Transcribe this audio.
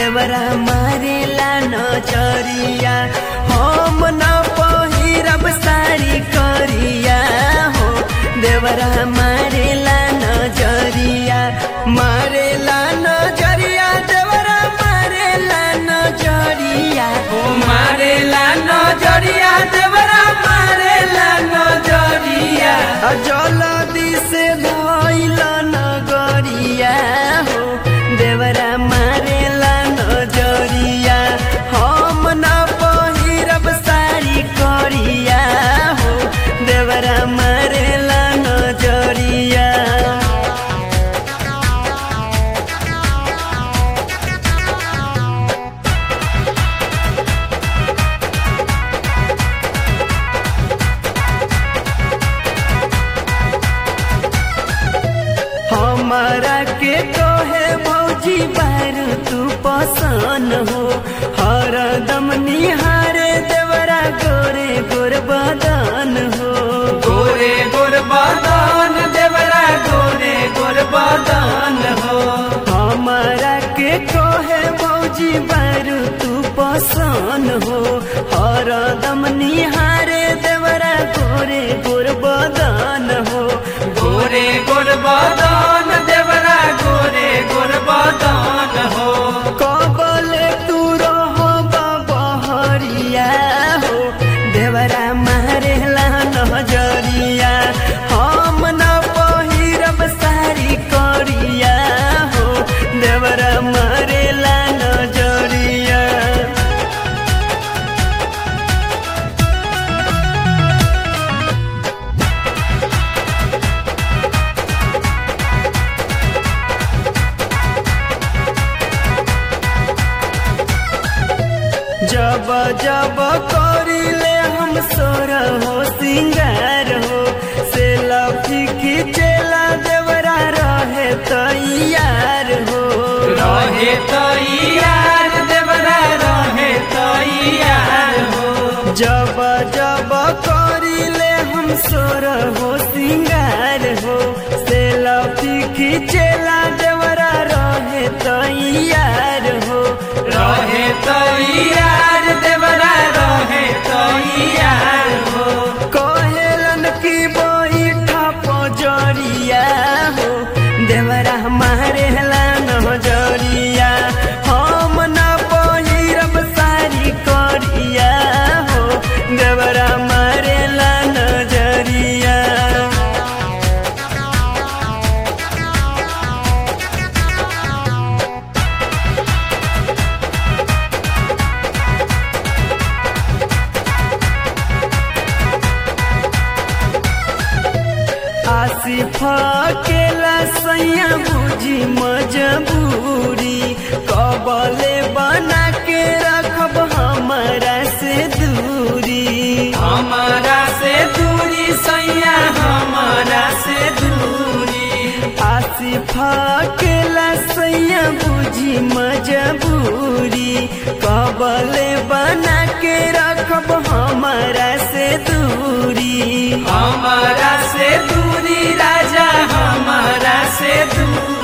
देवरा मारेला नजरिया हम न पहिरब साड़ी करिया हो देवरा मारेला नजरिया मारेला नजरिया देवरा मारेला नजरिया ओ मारेला नजरिया देवरा मारेला नजरिया जलदी से धइल नगरिया हो देवरा मारेला नजरिया हम न पहिरब साड़ी करिया हो देवरा मारेला नजरिया हमारा के कहे भौजी बार तू पसन हो हर दम निहारे देवरा गोरे गोर बदन हो गोरे गोर बदन देवरा गोरे गोर बदन हो हमारा के कहे भौजी बार तू पसन हो हर दम निहारे देवरा गोरे गोर बदन हो गोरे गोर बदन देवरा गोरे गोर बदन हो कबले तू रहो बहरिया हो देवरा मारेला नजरिया हम न पहिरब सारी करिया हो देवरा मारेला नजरिया जब जब करिले हम सोर हो सिंगार हो से लफी खिचेला देवरा रहे तैयार हो रहे तैयार देवरा रहे तैयार हो जब जब करिले हम सोर हो सिंगार हो से लफी खिचेला देवरा रहे तैयार हो रहे तैयार देवरा रहे तैयार हो कहेलन की बैठा पजरिया हो देवरा मारे नजरिया हम न पहिरब सारी करिया हो देवरा मारे नजरिया आसिफ केला सैया बुझी मजबूरी कबले बना के रखब हमारा से दूरी हमारा से दूरी सैया हमारा से दूरी आसिफ केला सैया बुझी मजबूरी कबले बना के रखब हमारा से दूरी हमारा से दूरी राजा हमारा से दूरी